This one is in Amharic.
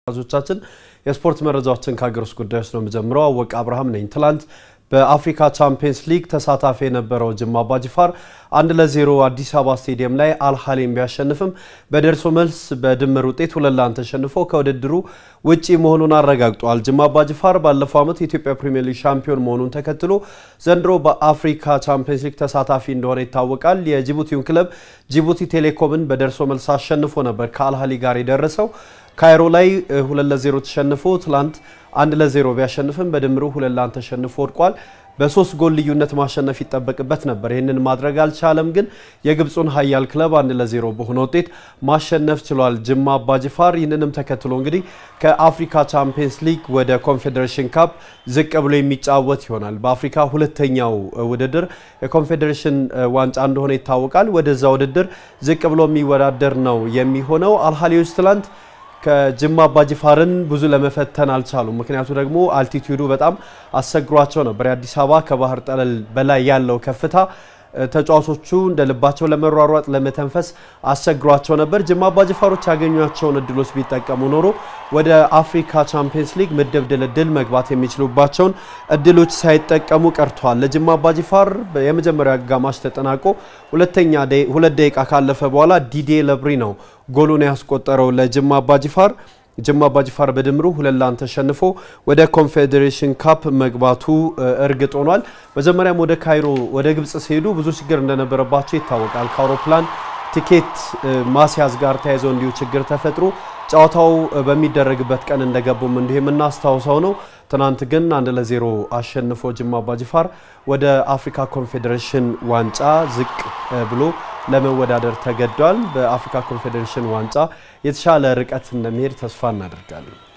ተመልካቾቻችን የስፖርት መረጃዎችን ከሀገር ውስጥ ጉዳዮች ነው የምጀምረው። አወቀ አብርሃም ነኝ። ትላንት በአፍሪካ ቻምፒየንስ ሊግ ተሳታፊ የነበረው ጅማ አባጅፋር አንድ ለዜሮ አዲስ አበባ ስቴዲየም ላይ አልሃሊም ቢያሸንፍም በደርሶ መልስ በድምር ውጤት ሁለት ለአንድ ተሸንፎ ከውድድሩ ውጪ መሆኑን አረጋግጧል። ጅማ አባጅፋር ባለፈው ዓመት የኢትዮጵያ ፕሪምየር ሊግ ሻምፒዮን መሆኑን ተከትሎ ዘንድሮ በአፍሪካ ቻምፒየንስ ሊግ ተሳታፊ እንደሆነ ይታወቃል። የጅቡቲውን ክለብ ጅቡቲ ቴሌኮምን በደርሶ መልስ አሸንፎ ነበር ከአልሃሊ ጋር የደረሰው ካይሮ ላይ ሁለት ለዜሮ ተሸንፎ ትላንት አንድ ለዜሮ ቢያሸንፍም በድምሩ ሁለት ለአንድ ተሸንፎ ወድቋል። በሶስት ጎል ልዩነት ማሸነፍ ይጠበቅበት ነበር። ይህንን ማድረግ አልቻለም። ግን የግብፁን ሀያል ክለብ አንድ ለዜሮ በሆነ ውጤት ማሸነፍ ችሏል ጅማ አባጅፋር። ይህንንም ተከትሎ እንግዲህ ከአፍሪካ ቻምፒየንስ ሊግ ወደ ኮንፌዴሬሽን ካፕ ዝቅ ብሎ የሚጫወት ይሆናል። በአፍሪካ ሁለተኛው ውድድር የኮንፌዴሬሽን ዋንጫ እንደሆነ ይታወቃል። ወደዛ ውድድር ዝቅ ብሎ የሚወዳደር ነው የሚሆነው። አልሃሊዎች ትላንት ከጅማ አባጅፋርን ብዙ ለመፈተን አልቻሉም። ምክንያቱ ደግሞ አልቲቲዩዱ በጣም አስቸግሯቸው ነበር። የአዲስ አበባ ከባህር ጠለል በላይ ያለው ከፍታ ተጫዋቾቹ እንደ ልባቸው ለመሯሯጥ ለመተንፈስ አስቸግሯቸው ነበር። ጅማ አባጅፋሮች ያገኟቸውን እድሎች ቢጠቀሙ ኖሮ ወደ አፍሪካ ቻምፒየንስ ሊግ ምድብ ድልድል መግባት የሚችሉባቸውን እድሎች ሳይጠቀሙ ቀርተዋል። ለጅማ አባጅፋር የመጀመሪያ አጋማሽ ተጠናቆ ሁለተኛ ሁለት ደቂቃ ካለፈ በኋላ ዲዴ ለብሪ ነው ጎሉን ያስቆጠረው ለጅማ አባጅፋር። ጅማ አባጅፋር በድምሩ ሁለት ለአንድ ተሸንፎ ወደ ኮንፌዴሬሽን ካፕ መግባቱ እርግጥ ሆኗል። መጀመሪያም ወደ ካይሮ ወደ ግብፅ ሲሄዱ ብዙ ችግር እንደነበረባቸው ይታወቃል። ከአውሮፕላን ቲኬት ማስያዝ ጋር ተያይዘው እንዲሁ ችግር ተፈጥሮ ጨዋታው በሚደረግበት ቀን እንደገቡም እንዲሁ የምናስታውሰው ነው። ትናንት ግን አንድ ለዜሮ አሸንፎ ጅማ አባጅፋር ወደ አፍሪካ ኮንፌዴሬሽን ዋንጫ ዝቅ ብሎ ለመወዳደር ተገዷል። በአፍሪካ ኮንፌዴሬሽን ዋንጫ የተሻለ ርቀት እንደሚሄድ ተስፋ እናደርጋለን።